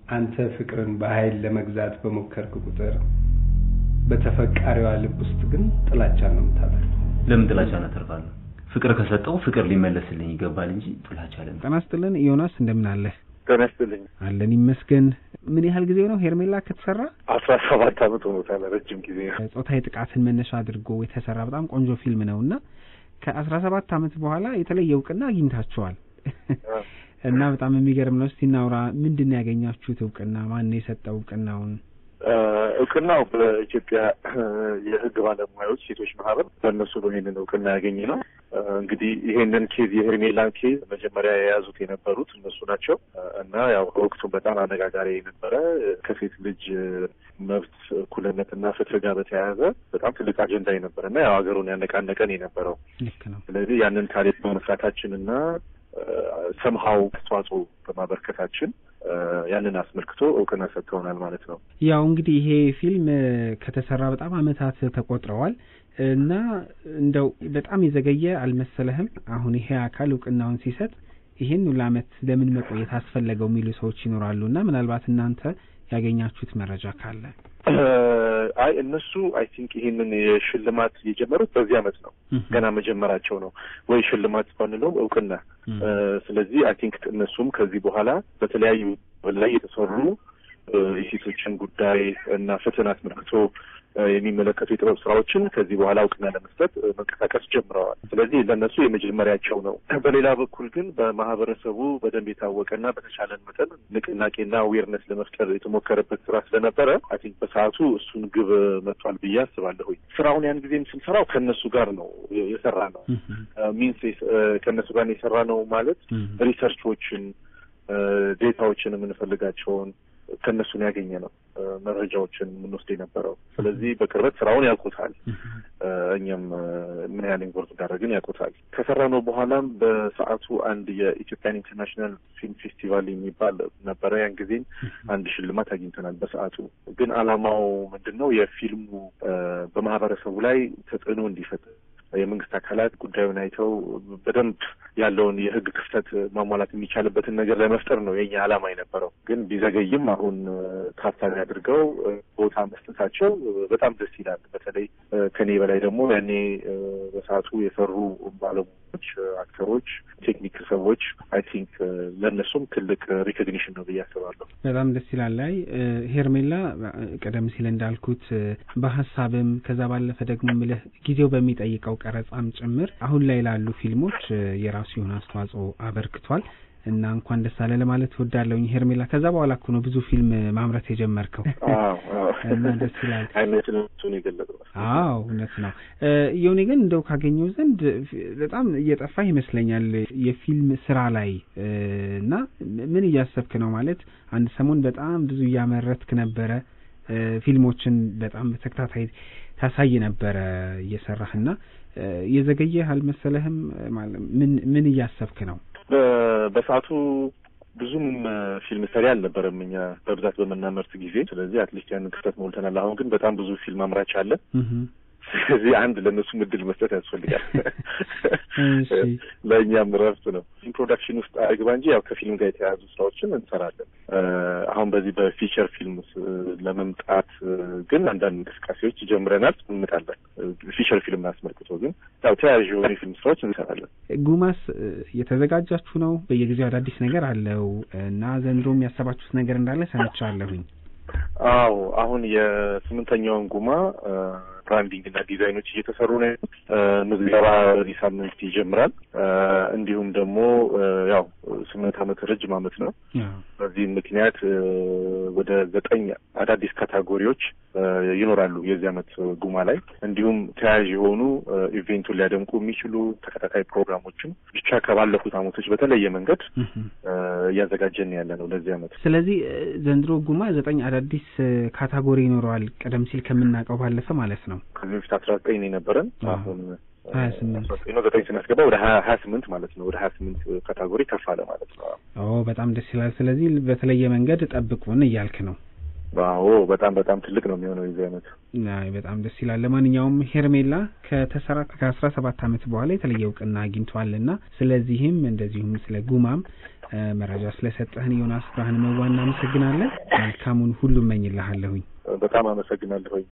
አንተ ፍቅርን በኃይል ለመግዛት በሞከርክ ቁጥር በተፈቃሪዋ ልብ ውስጥ ግን ጥላቻን ነው የምታተርፈው። ለምን ጥላቻ እናተርፋለሁ? ፍቅር ከሰጠው ፍቅር ሊመለስልኝ ይገባል እንጂ ጥላቻ ለምን? ጤና ይስጥልን ዮናስ፣ እንደምን አለህ? ጤና ይስጥልኝ። አለን ይመስገን። ምን ያህል ጊዜ ነው ሄርሜላ ከተሰራ? አስራ ሰባት አመት ሆኖታል። ረጅም ጊዜ ነው። ጾታዊ ጥቃትን መነሻ አድርጎ የተሰራ በጣም ቆንጆ ፊልም ነው እና ከአስራ ሰባት አመት በኋላ የተለየ እውቅና አግኝታችኋል እና በጣም የሚገርም ነው። እስቲ እናውራ። ምንድን ነው ያገኛችሁት እውቅና? ማን ነው የሰጠው እውቅናውን? እውቅናው በኢትዮጵያ የሕግ ባለሙያዎች ሴቶች ማህበር በእነሱ ነው ይሄንን እውቅና ያገኘ ነው። እንግዲህ ይሄንን ኬዝ የሄርሜላን ኬዝ መጀመሪያ የያዙት የነበሩት እነሱ ናቸው እና ያው ወቅቱን በጣም አነጋጋሪ የነበረ ከሴት ልጅ መብት እኩልነትና ፍትህ ጋር በተያያዘ በጣም ትልቅ አጀንዳ የነበረ እና ያው ሀገሩን ያነቃነቀን የነበረው ልክ ነው። ስለዚህ ያንን ታሪክ በመስራታችን እና ሰምሀው አስተዋጽኦ በማበርከታችን ያንን አስመልክቶ እውቅና ሰጥተውናል ማለት ነው። ያው እንግዲህ ይሄ ፊልም ከተሰራ በጣም አመታት ተቆጥረዋል እና እንደው በጣም የዘገየ አልመሰለህም? አሁን ይሄ አካል እውቅናውን ሲሰጥ ይሄን ሁሉ አመት ለምን መቆየት አስፈለገው የሚሉ ሰዎች ይኖራሉ እና ምናልባት እናንተ ያገኛችሁት መረጃ ካለ አይ እነሱ አይ ቲንክ ይሄንን የሽልማት የጀመሩት በዚህ አመት ነው። ገና መጀመራቸው ነው ወይ ሽልማት ባንለውም እውቅና። ስለዚህ አይ ቲንክ እነሱም ከዚህ በኋላ በተለያዩ ላይ የተሰሩ የሴቶችን ጉዳይ እና ፍትህን አስመልክቶ የሚመለከቱ የጥበብ ስራዎችን ከዚህ በኋላ እውቅና ለመስጠት መንቀሳቀስ ጀምረዋል። ስለዚህ ለእነሱ የመጀመሪያቸው ነው። በሌላ በኩል ግን በማህበረሰቡ በደንብ የታወቀና በተቻለን መጠን ንቅናቄና አዌርነስ ለመፍጠር የተሞከረበት ስራ ስለነበረ አይ ቲንክ በሰዓቱ እሱን ግብ መጥቷል ብዬ አስባለሁኝ። ስራውን ያን ጊዜም ስንሰራው ከእነሱ ጋር ነው የሰራ ነው ሚንስ ከእነሱ ጋር የሰራ ነው ማለት ሪሰርቾችን ዴታዎችን የምንፈልጋቸውን ከእነሱን ያገኘ ነው መረጃዎችን የምንወስድ የነበረው። ስለዚህ በቅርበት ስራውን ያውቁታል። እኛም ምን ያህል ኢንቮልቭ እንዳደረግን ያውቁታል። ከሰራ ነው በኋላም በሰዓቱ አንድ የኢትዮጵያን ኢንተርናሽናል ፊልም ፌስቲቫል የሚባል ነበረ። ያን ጊዜም አንድ ሽልማት አግኝተናል። በሰዓቱ ግን አላማው ምንድን ነው? የፊልሙ በማህበረሰቡ ላይ ተጽዕኖ እንዲፈጥር የመንግስት አካላት ጉዳዩን አይተው በደንብ ያለውን የሕግ ክፍተት ማሟላት የሚቻልበትን ነገር ለመፍጠር ነው የኛ ዓላማ የነበረው። ግን ቢዘገይም አሁን ታሳቢ አድርገው ቦታ መስጠታቸው በጣም ደስ ይላል። በተለይ ከኔ በላይ ደግሞ ያኔ በሰዓቱ የሰሩ ባለሙያዎች፣ አክተሮች፣ ቴክኒክ ሰዎች አይ ቲንክ ለእነሱም ትልቅ ሪኮግኒሽን ነው ብዬ አስባለሁ። በጣም ደስ ይላል። ላይ ሄርሜላ ቀደም ሲል እንዳልኩት በሀሳብም ከዛ ባለፈ ደግሞ ምልህ ጊዜው በሚጠይቀው ቀረጻም ጭምር አሁን ላይ ላሉ ፊልሞች የራሱ የሆነ አስተዋጽኦ አበርክቷል እና እንኳን ደስ አለ ለማለት እወዳለሁኝ ሄርሜላ። ከዛ በኋላ እኮ ነው ብዙ ፊልም ማምረት የጀመርከው እና ደስ ይላል። አይነቱን የገለጸው አዎ እውነት ነው። የሆኔ ግን እንደው ካገኘው ዘንድ በጣም እየጠፋ ይመስለኛል የፊልም ስራ ላይ እና ምን እያሰብክ ነው? ማለት አንድ ሰሞን በጣም ብዙ እያመረትክ ነበረ ፊልሞችን በጣም በተከታታይ ታሳይ ነበረ እየሰራህና የዘገየህ አልመሰለህም? ምን ምን እያሰብክ ነው? በሰዓቱ ብዙም ፊልም ሰሪ አልነበረም እኛ በብዛት በምናመርት ጊዜ። ስለዚህ አትሊስት ያንን ክፍተት ሞልተናል። አሁን ግን በጣም ብዙ ፊልም አምራች አለ። ስለዚህ አንድ ለእነሱም እድል መስጠት ያስፈልጋል። ለእኛም ረፍት ነው። ፊልም ፕሮዳክሽን ውስጥ አይግባ እንጂ ያው ከፊልም ጋር የተያያዙ ስራዎችን እንሰራለን። አሁን በዚህ በፊቸር ፊልም ለመምጣት ግን አንዳንድ እንቅስቃሴዎች ጀምረናል፣ እንምጣለን። ፊቸር ፊልም አስመልክቶ ግን ያው ተያያዥ የሆኑ የፊልም ስራዎች እንሰራለን። ጉማስ የተዘጋጃችሁ ነው? በየጊዜው አዳዲስ ነገር አለው እና ዘንድሮም ያሰባችሁት ነገር እንዳለ ሰምቻለሁኝ። አዎ አሁን የስምንተኛውን ጉማ ብራንዲንግ እና ዲዛይኖች እየተሰሩ ነው። ምዝገባ በዚህ ሳምንት ይጀምራል። እንዲሁም ደግሞ ያው ስምንት ዓመት ረጅም ዓመት ነው። በዚህም ምክንያት ወደ ዘጠኝ አዳዲስ ካታጎሪዎች ይኖራሉ የዚህ ዓመት ጉማ ላይ እንዲሁም ተያያዥ የሆኑ ኢቬንቱን ሊያደምቁ የሚችሉ ተከታታይ ፕሮግራሞችም ብቻ ከባለፉት ዓመቶች በተለየ መንገድ እያዘጋጀን ያለ ነው ለዚህ ዓመት። ስለዚህ ዘንድሮ ጉማ ዘጠኝ አዳዲስ ካታጎሪ ይኖረዋል ቀደም ሲል ከምናውቀው ባለፈ ማለት ነው። ከዚህ በፊት አስራ ዘጠኝ ነው የነበረን አሁን ሀያ ስምንት ነው ዘጠኝ ስናስገባ ወደ ሀያ ሀያ ስምንት ማለት ነው። ወደ ሀያ ስምንት ካታጎሪ ከፍ አለ ማለት ነው። ኦ በጣም ደስ ይላል። ስለዚህ በተለየ መንገድ ጠብቁን እያልክ ነው። አዎ በጣም በጣም ትልቅ ነው የሚሆነው የዚህ አይነት። አይ በጣም ደስ ይላል። ለማንኛውም ሄርሜላ ከተሰራ ከአስራ ሰባት ዓመት በኋላ የተለየ እውቅና አግኝቷልና ስለዚህም እንደዚሁም ስለ ጉማም መረጃ ስለሰጠህን ዮናስ ብርሃነ መዋ እናመሰግናለን። መልካሙን ሁሉ እመኝልሃለሁኝ። በጣም አመሰግናለሁኝ።